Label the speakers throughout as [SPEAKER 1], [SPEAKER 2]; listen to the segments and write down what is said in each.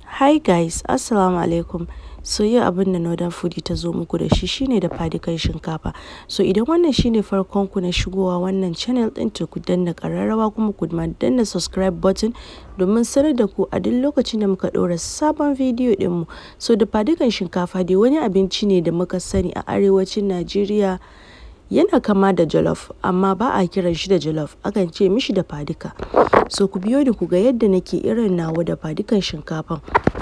[SPEAKER 1] Hi guys, Assalamu alaikum. So yau abin da Northern Foodie ta zo muku da shi shine da fadikan shinkafa. So idan wannan shine farkon ku na shigowa wannan channel din to ku danna ƙararrawa kuma ku danna subscribe button domin sanar da ku a duk lokacin da muka ɗora sabon bidiyo ɗinmu. So da fadikan shinkafa dai wani abinci ne da muka sani a arewacin Najeriya yana kama da jollof amma ba a kiran shi da jollof akan ce mishi da fadika. So ku biyo ni ku ga yadda nake irin nawa da fadikan shinkafan.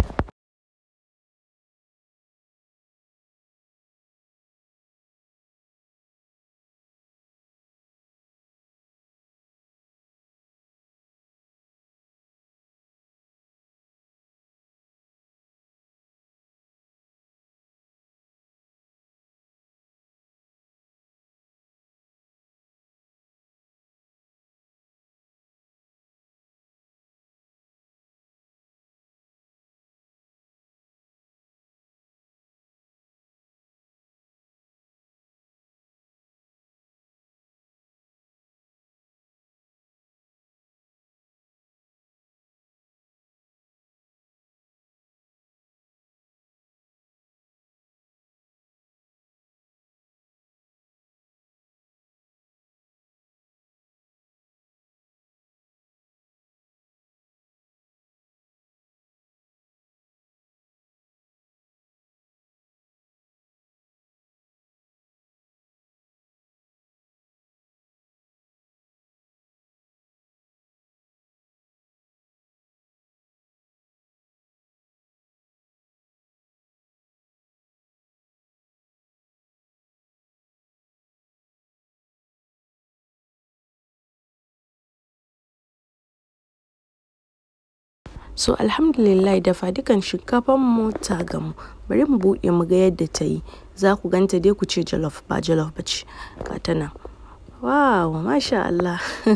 [SPEAKER 1] So alhamdulillah dafadukan shinkafan mu ta gamu. Bari mu buɗe mu ga yadda ta yi. Za ku ganta dai ku ce jollof ba jollof ba ce. Ga ta nan. Wow, masha Allah.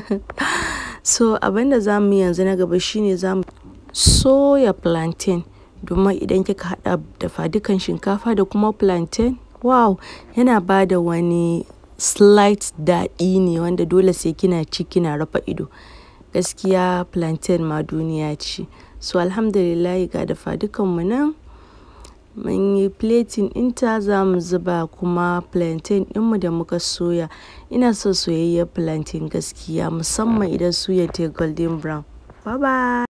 [SPEAKER 1] so abin da za mu yi yanzu na gaba shine za mu soya plantain. Domin idan kika haɗa dafadukan shinkafa da kuma plantain, wow, yana ba da wani slight daɗi ne wanda dole sai kina ci kina rufe ido. Gaskiya plantain ma duniya ce. So alhamdulillah ga dafadukan mu nan mun yi plating ɗinta za mu zuba kuma plantain ɗinmu da muka soya. Ina so soyayyar plantain gaskiya musamman idan suyar ta golden brown. Bye bye.